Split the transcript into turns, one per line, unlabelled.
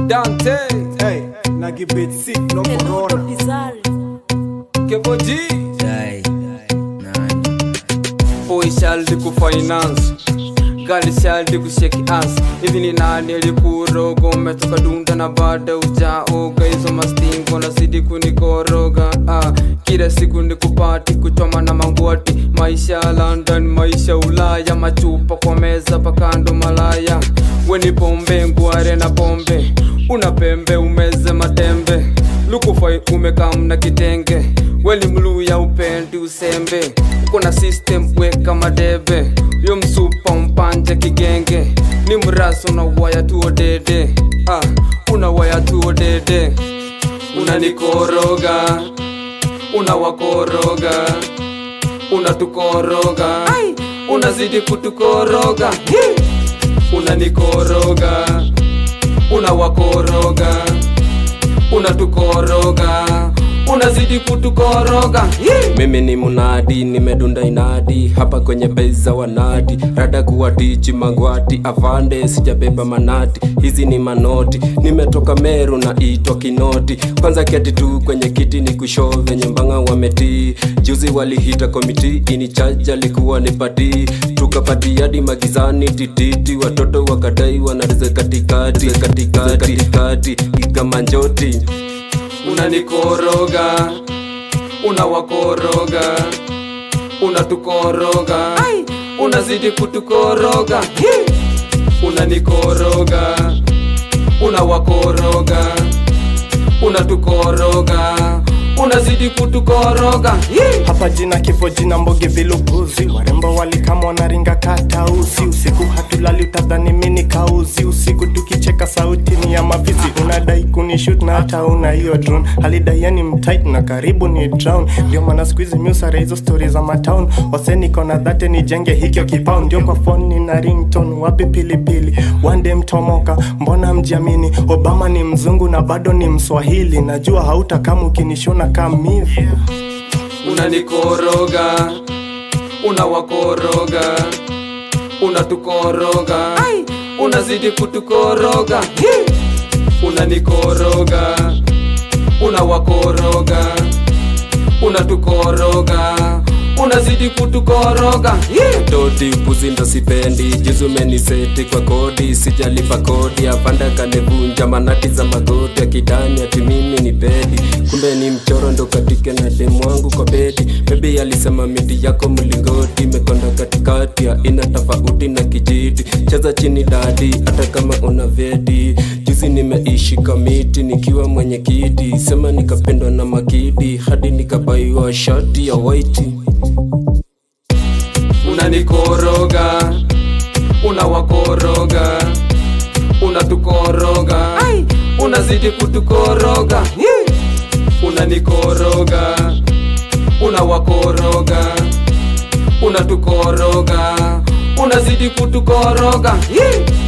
Dante,
Hey, na gibet sick no
Peludo
corona.
Pizarri.
Kevo G,
Dai, nani?
boy shaldi ku finance gali shaldi ku shake ass hivi ni nani alikuroga umetoka dunda na baada ujaoga hizo mastingo na zidi kunikoroga ah, kila siku ni kupati kuchoma na mangwati maisha ya london maisha ulaya machupa kwa meza pakando malaya weni pombe ngware na pombe una pembe umeze matembe lukufai umekamna kitenge weni mluya upendi usembe kuna system weka madebe yo msupa mpanje kigenge ni mraso na waya tuo dede ah, una waya tuo dede unanikoroga unawakoroga unatukoroga unazidi kutukoroga Hi! unanikoroga unawakoroga unatukoroga unazidi kutukoroga Hi!
mimi ni munadi nimedunda inadi hapa kwenye beza wanadi rada kuwatichi magwati avande sijabeba manati hizi ni manoti nimetoka meru na itwa kinoti kwanza keti tu kwenye kiti ni kusho venye mbanga wametii juzi walihita komiti inichaja likuwa ni pati tukapati hadi magizani tititi watoto wakadai wanarize katikati katikati katikati ikamanjoti
unanikoroga unawakoroga unatukoroga unazidi kutukoroga Hi! unanikoroga unawakoroga unatukoroga unazidi kutukoroga Hi!
hapa jina kifo jina mboge viluguzi warembo walikama wanaringa katausi usiku hatulali utadhani mini kauzi usiku tukicheka sauti ni ya mavisi unadai kunishut na hata una hiyo drone halidaiani mtit na karibu ni drown ndio maana skuizi miusare hizo stori za matown waseniko na dhate nijenge hikyo kipao ndio kwa foni na rington wapi pilipili wande mtomoka mbona mjiamini obama ni mzungu na bado ni mswahili najua hautakama ukinishona kamivu
unanikoroga unawakoroga unatukoroga unazidi kutukoroga Hi! unanikoroga unawakoroga unatukoroga unazidi kutukoroga Hi!
toti upuzi ndo sipendi juzi umeniseti kwa kodi sijalipa kodi apanda kanevunja manati za magoti akidani ati mimi ni pedi kumbe ni mchoro ndo katike na demu wangu kwa bedi bebi alisema miti yako mlingoti imekonda katikati ya ina tofauti na kijiti cheza chini dadi hata kama una vedi juzi nimeishi kamiti nikiwa mwenye kiti sema nikapendwa na makidi hadi nikabaiwa shati ya waiti
unanikoroga unawakoroga unatukoroga unazidi kutukoroga Hi! unanikoroga unawakoroga unatukoroga unazidi kutukoroga Hi!